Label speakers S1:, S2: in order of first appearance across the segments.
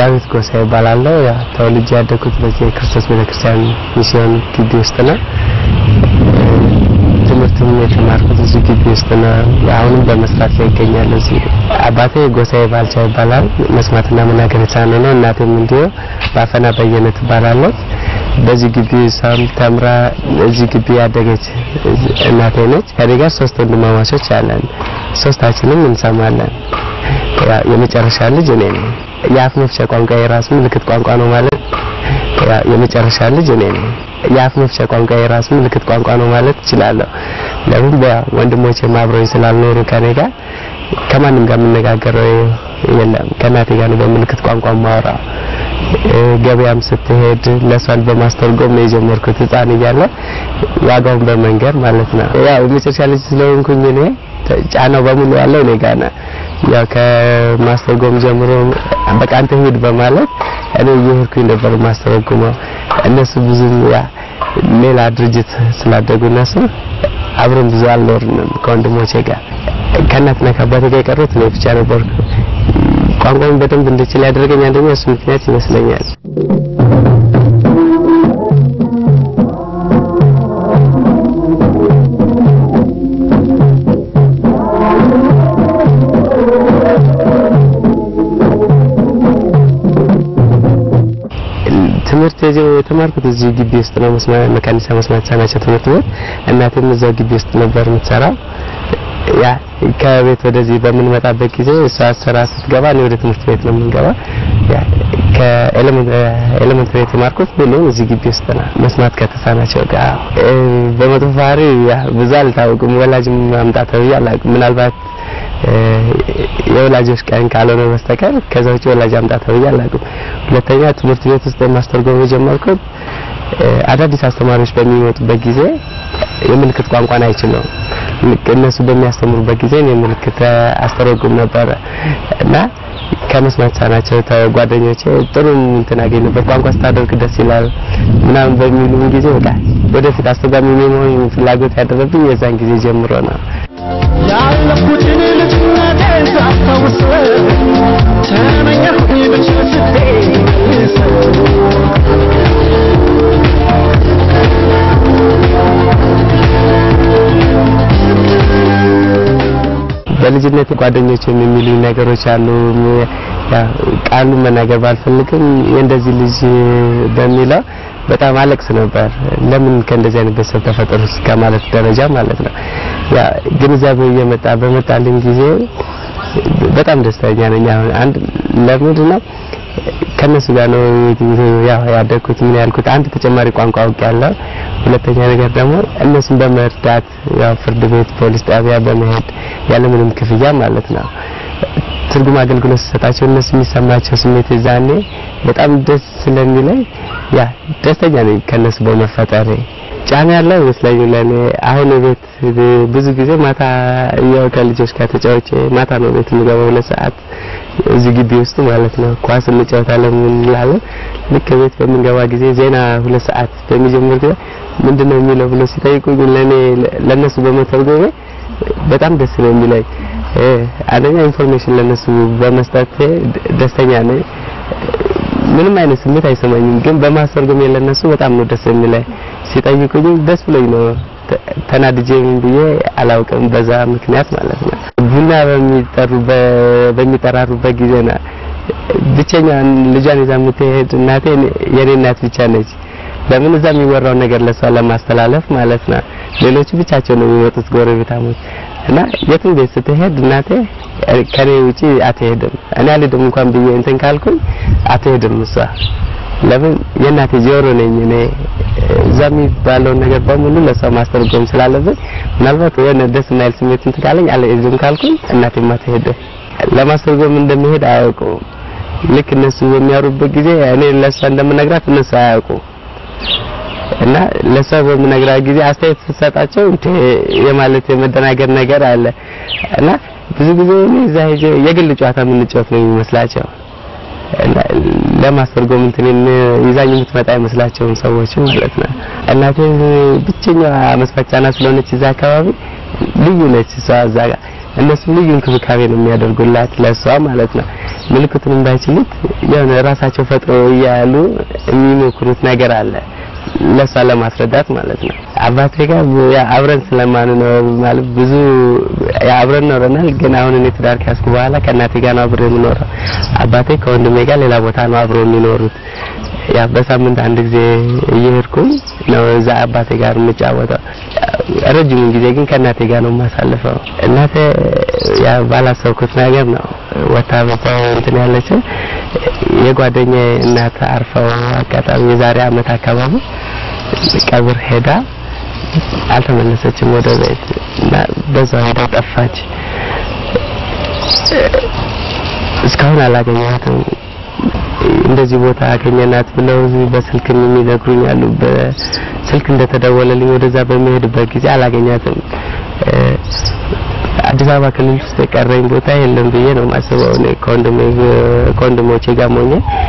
S1: ዳዊት ጎሳ ይባላለሁ። ያ ተወልጄ ያደግኩት በዚህ የክርስቶስ ቤተክርስቲያን ሚስዮን ግቢ ውስጥ ነው። ትምህርትም የተማርኩት እዚህ ግቢ ውስጥ ነው። አሁንም በመስራት ላይ ይገኛለሁ። እዚህ አባቴ ጎሳዬ ባልቻ ይባላል። መስማትና መናገር የተሳነው ነው። እናቴም እንዲሁ ባፈና በየነ ትባላለች። በዚህ ግቢ እሷም ተምራ እዚህ ግቢ ያደገች እናቴ ነች። ከኔ ጋር ሶስት ወንድማማቾች አለን። ሶስታችንም እንሰማለን። የመጨረሻ ልጅ እኔ ነኝ። የአፍ መፍቻ ቋንቋ የራሱ ምልክት ቋንቋ ነው ማለት የመጨረሻ ልጅ እኔ ነኝ። የአፍ መፍቻ ቋንቋ የራሱ ምልክት ቋንቋ ነው ማለት እችላለሁ። ለምን ወንድሞቼ አብረውኝ ስላልኖሩ ከኔ ጋር ከማንም ጋር የምነጋገረው የለም። ከእናቴ ጋር ነው በምልክት ቋንቋ ማወራ። ገበያም ስትሄድ ለሷን በማስተርጎም ነው የጀመርኩት ህፃን እያለ ዋጋውን በመንገር ማለት ነው። ያው የመጨረሻ ልጅ ስለሆንኩኝ እኔ ጫናው በሙሉ ያለው እኔ ጋር ነው። ያው ከማስተርጎም ጀምሮ በቃ አንተ ሂድ በማለት እኔ እየሄድኩኝ ነበር ማስተረጉመው። እነሱ ብዙም ያ ሌላ ድርጅት ስላደጉ እነሱ አብረን ብዙ አልኖርንም ከወንድሞቼ ጋር። ከእናትና ከአባቴ ጋር የቀሩት እኔ ብቻ ነበርኩ። ቋንቋውን በደንብ እንድችል ያደረገኝ አንደኛ እሱ ምክንያት ይመስለኛል። ትምህርት የተማርኩት እዚህ ግቢ ውስጥ ነው። መካኒሳ መስማት የተሳናቸው ትምህርት ቤት እናቴም እዛው ግቢ ውስጥ ነበር የምትሰራው። ያ ከቤት ወደዚህ በምንመጣበት ጊዜ እሷ ስራ ስትገባ እኔ ወደ ትምህርት ቤት ነው የምንገባ። ያ ከኤሌመንተሪ የተማርኩት ሁሉ እዚህ ግቢ ውስጥ ነው። መስማት ከተሳናቸው ጋር በመጥፎ ባህሪ ያ ብዙ አልታወቅም። ወላጅም ማምጣት ተብዬ አላውቅም። ምናልባት የወላጆች ቀን ካልሆነ በስተቀር ከዛ ውጭ ወላጅ አምጣ ተብዬ አላውቅም። ሁለተኛ ትምህርት ቤት ውስጥ ማስተርጎም የጀመርኩት አዳዲስ አስተማሪዎች በሚመጡበት ጊዜ የምልክት ቋንቋን አይችሉም። እነሱ በሚያስተምሩበት ጊዜ እኔ ምልክት አስተረጉም ነበረ እና ከመስማት የተሳናቸው ጓደኞቼ ጥሩ እንትን አገኘበት። ቋንቋ ስታደርግ ደስ ይላል ምናምን በሚሉም ጊዜ በቃ ወደፊት አስተርጓሚ የመሆን ፍላጎት ያደረብኝ የዛን ጊዜ ጀምሮ ነው።
S2: ያለፉትን ልጅነቴን ሳስታውስ ተመኘሁኝ ብችል ስትመልስ
S1: በልጅነት ጓደኞች የሚሉኝ ነገሮች አሉ። ቃሉን መናገር ባልፈልግም የእንደዚህ ልጅ በሚለው በጣም አለቅስ ነበር። ለምን ከእንደዚህ አይነት ቤተሰብ ተፈጠሩ እስከ ማለት ደረጃ ማለት ነው። ያ ግንዛቤው እየመጣ በመጣልኝ ጊዜ በጣም ደስተኛ ነኝ። አሁን አንድ ለምንድን ነው ከነሱ ጋር ነው ያው ያደግኩት ምን ያልኩት አንድ ተጨማሪ ቋንቋ አውቄያለሁ። ሁለተኛ ነገር ደግሞ እነሱን በመርዳት ያው ፍርድ ቤት፣ ፖሊስ ጣቢያ በመሄድ ያለምንም ክፍያ ማለት ነው ትርጉም አገልግሎት ሲሰጣቸው እነሱ የሚሰማቸው ስሜት ዛኔ በጣም ደስ ስለሚለኝ ያ ደስተኛ ነኝ ከነሱ በመፈጠሬ። ጫና ያለው ይመስለኛል ለኔ አሁን ቤት ብዙ ጊዜ ማታ ያው ከልጆች ጋር ተጫውቼ ማታ ነው ቤት የምገባው ሁለት ሰዓት እዚህ ግቢ ውስጥ ማለት ነው። ኳስ እንጫወታለን እንላለን። ልክ ቤት በምንገባ ጊዜ ዜና ሁለት ሰዓት በሚጀምር ጊዜ ምንድነው የሚለው ብሎ ሲጠይቁኝ ለኔ ለነሱ በመተርጎሜ በጣም ደስ ነው የሚለኝ። አንደኛ ኢንፎርሜሽን ለነሱ በመስጠት ደስተኛ ነኝ። ምንም አይነት ስሜት አይሰማኝም፣ ግን በማስተርጎም ለነሱ በጣም ነው ደስ የሚለኝ። ሲጠይቁኝ ደስ ብሎኝ ነው ተናድጄ ምን ብዬ አላውቅም። በዛ ምክንያት ማለት ነው ቡና በሚጠሩ በሚጠራሩበት ጊዜ ነው ብቸኛ ልጇን ይዛ የምትሄድ እናቴ የኔ እናት ብቻ ነች። ለምን እዛ የሚወራው ነገር ለሷ ለማስተላለፍ ማለት ነው። ሌሎቹ ብቻቸው ነው የሚወጡት ጎረቤታሞች እና የትም ቤት ስትሄድ እናቴ ከኔ ውጪ አትሄድም። እኔ አልሄድም እንኳን ብዬ እንትን ካልኩኝ አትሄድም እሷ። ለምን የእናቴ ጆሮ ነኝ እኔ። እዛ የሚባለውን ነገር በሙሉ ለሷ ማስተርጎም ስላለብኝ ምናልባት የሆነ ደስ የማይል ስሜት እንትን ካለኝ አልሄድም ካልኩኝ እናቴም አትሄድም። ለማስተርጎም እንደምሄድ አያውቁም። ልክ እነሱ በሚያወሩበት ጊዜ እኔ ለሷ እንደምነግራት እነሱ አያውቁም። እና ለሷ በምነግራት ጊዜ አስተያየት ስትሰጣቸው እንደ የማለት የመደናገር ነገር አለ እና ብዙ ጊዜ እኔ እዛ ሄጄ የግል ጨዋታ የምንጫወት ነው የሚመስላቸው እና ለማስተርጎም እንትን ይዛኝ የምትመጣ አይመስላቸውም ሰዎች ማለት ነው። እናቴ ብቸኛዋ መስፋቻና ስለሆነች እዛ አካባቢ ልዩ ነች እሷ እዛ ጋር እነሱ ልዩ እንክብካቤ ነው የሚያደርጉላት ለሷ ማለት ነው። ምልክቱን እንዳይችሉት የሆነ ራሳቸው ፈጥሮ እያሉ የሚሞክሩት ነገር አለ ለሷ ለማስረዳት ማለት ነው። አባቴ ጋር ያ አብረን ስለማንኖር ማለት ብዙ ያ አብረን ኖረናል። ግን አሁን እኔ ትዳር ከያዝኩ በኋላ ከእናቴ ጋር ነው አብሬ የምኖረው። አባቴ ከወንድሜ ጋር ሌላ ቦታ ነው አብሮ የሚኖሩት። ያ በሳምንት አንድ ጊዜ እየሄድኩኝ ነው እዛ አባቴ ጋር የምጫወተው። ረጅሙን ጊዜ ግን ከእናቴ ጋር ነው የማሳልፈው። እናቴ ያ ባላሰብኩት ነገር ነው ወታ በታው እንትን ያለችው የጓደኛዬ እናት አርፈው አጋጣሚ የዛሬ አመት አካባቢ ቀብር ሄዳ አልተመለሰችም ወደ ቤት እና በዛው ሄዳ ጠፋች። እስካሁን አላገኘኋትም። እንደዚህ ቦታ አገኘናት ብለው እዚህ በስልክም የሚነግሩኝ አሉ። በስልክ እንደተደወለልኝ ወደዛ በሚሄድበት ጊዜ አላገኛትም። አዲስ አበባ ክልል ውስጥ የቀረኝ ቦታ የለም ብዬ ነው የማስበው። እኔ ከወንድሜ ከወንድሞቼ ጋር ሆኜ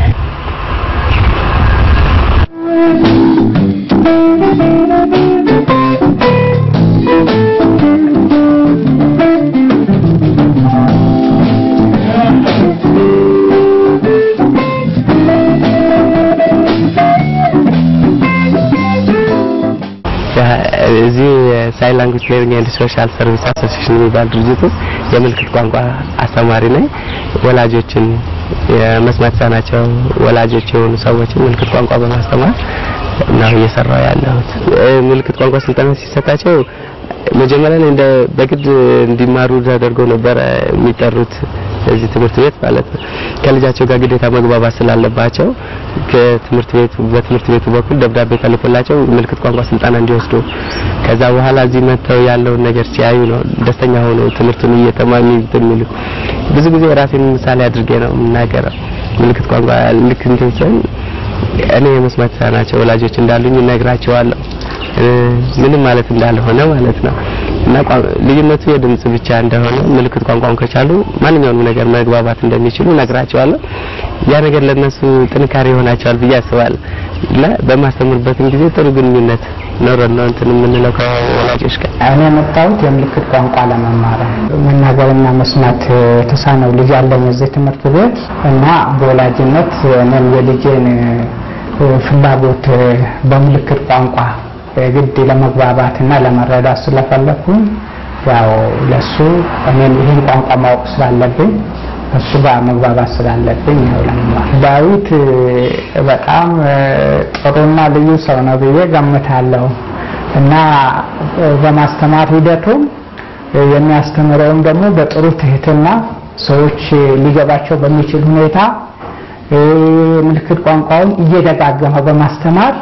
S1: እዚህ ሳይን ላንጉጅ ሌርኒንግ ኤንድ ሶሻል ሰርቪስ አሶሲዬሽን የሚባል ድርጅት ውስጥ የምልክት ቋንቋ አስተማሪ ነኝ። ወላጆችን የመስማት የተሳናቸው ወላጆች የሆኑ ሰዎችን ምልክት ቋንቋ በማስተማር ነው እየሰራው ያለሁት። ምልክት ቋንቋ ስልጠና ሲሰጣቸው መጀመሪያ ላይ እንደ በግድ እንዲማሩ ተደርገው ነበረ የሚጠሩት እዚህ ትምህርት ቤት ማለት ነው። ከልጃቸው ጋር ግዴታ መግባባት ስላለባቸው ከትምህርት ቤቱ በትምህርት ቤቱ በኩል ደብዳቤ ተልኮላቸው ምልክት ቋንቋ ስልጠና እንዲወስዱ ከዛ በኋላ እዚህ መጥተው ያለውን ነገር ሲያዩ ነው ደስተኛ ሆነው ትምህርቱን እየተማሩ የሚሉ። ብዙ ጊዜ ራሴን ምሳሌ አድርጌ ነው የምናገረው። ምልክት ቋንቋ ልክ እንትን ሲሆን እኔ የመስማት የተሳናቸው ወላጆች እንዳሉኝ እነግራቸዋለሁ ምንም ማለት እንዳልሆነ ማለት ነው። እና ልዩነቱ የድምጽ ብቻ እንደሆነ ምልክት ቋንቋውን ከቻሉ ማንኛውንም ነገር መግባባት እንደሚችሉ እነግራቸዋለሁ። ያ ነገር ለነሱ ጥንካሬ ይሆናቸዋል ብዬ አስባለሁ። እና በማስተምርበትም ጊዜ ጥሩ ግንኙነት ኖረን ነው እንትን የምንለው ከወላጆች ጋር።
S3: እኔ የመጣሁት የምልክት ቋንቋ ለመማር ነው። መናገርና መስማት የተሳነው ልጅ አለኝ እዚህ ትምህርት ቤት እና በወላጅነት እኔም የልጄን ፍላጎት በምልክት ቋንቋ ግድ ለመግባባት እና ለመረዳት ስለፈለኩኝ ያው ለሱ እኔም ይህን ቋንቋ ማወቅ ስላለብኝ እሱ ጋር መግባባት ስላለብኝ ነው ለመማር። ዳዊት በጣም ጥሩና ልዩ ሰው ነው ብዬ ገምታለሁ እና በማስተማር ሂደቱም የሚያስተምረውም ደግሞ በጥሩ ትህትና ሰዎች ሊገባቸው በሚችል ሁኔታ ምልክት ቋንቋውን እየደጋገመ በማስተማር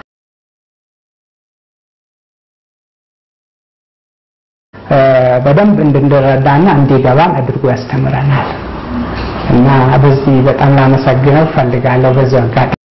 S3: በደንብ እንድንረዳና እንዲገባን አድርጎ ያስተምረናል እና በዚህ በጣም ላመሰግነው ፈልጋለሁ በዚህ አጋጣሚ